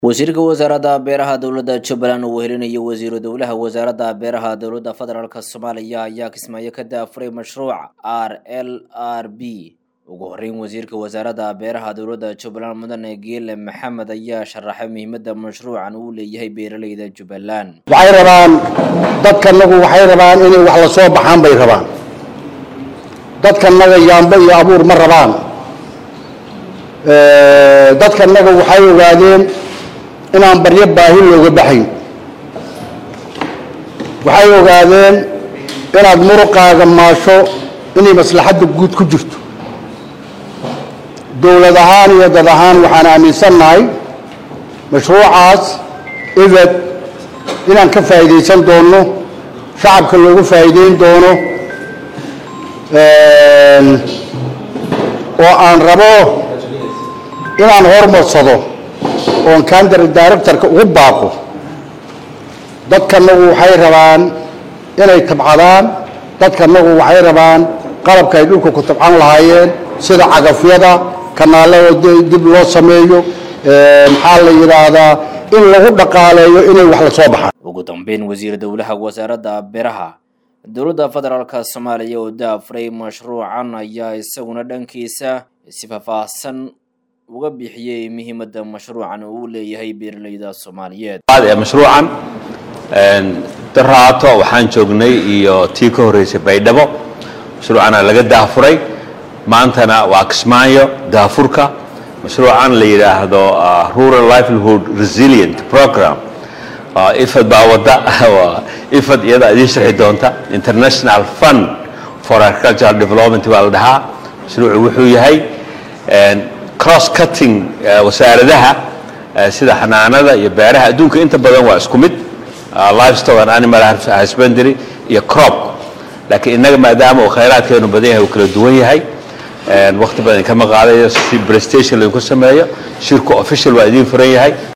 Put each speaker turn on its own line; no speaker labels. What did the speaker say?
wasiirka wasaaradda beeraha dowladda jubbaland uu wehelinayo wasiiru dowlaha wasaaradda beeraha dowladda federaalk soomaaliya ayaa kismaayo ka daafuray mashruuc r l r b ugu horeyn wasiirka wasaaradda beeraha dowladda jubbaland mudane geele maxamed ayaa sharaxay muhiimadda mashruucan uu leeyahay beeraleyda jubbaland
waxay rabaan dadkanagu waxay rabaan inay wax la soo baxaan bay rabaan dadkanaga yaambo iyo abuur ma rabaan dadkanaga waxay ogaadeen inaan baryo baahi looga baxayn waxay ogaadeen inaad muruqaaga maasho inay maslaxadda guud ku jirto dowlad ahaan iyo dad ahaan waxaan aaminsannahay mashruucaas ibed inaan ka faa'iidaysan doono shacabka loogu faa'iideyn doono oo aan rabo inaan hormarsado oon kandar directorka ugu baaqo dadkanagu waxay rabaan inay tabcadaan dadkanagu waxay rabaan qalabka ay dhulka ku tabcan lahaayeen sida cagafyada kanaalada dib loo sameeyo maxaa la yidhaahdaa in lagu dhaqaaleeyo inay wax la soo baxaan
ugu dambeyn wasiir dowlaha wasaaradda beeraha dowladda federaalk soomaaliya oo daafuray mashruucan ayaa isaguna dhankiisa si faahfaahsan uga bixiyey muhiimadda mashruucan uu leeyahay beeraleyda soomaaliyeed
ee mashruucan daraato waxaan joognay iyo tii ka horreysay baydhabo mashruucana laga daafuray maantana waa kismaayo daafurka mashruucan la yidhaahdo rural livelihood resilient program ifad baa wadda ifad iyada idiin sharxi doonta international fund for agricultural development baa la dhahaa mashruucu wuxuu yahay cross cutting wasaaradaha sida xanaanada iyo beeraha adduunka inta badan waa isku mid livestock and animal husbandry iyo crop laakiin innaga maadaama uu khayraadkeenu badan yahay uu kala duwan yahay waqti badan kama qaadayo si prestation laydinku sameeyo shirku official waa idiin furan yahay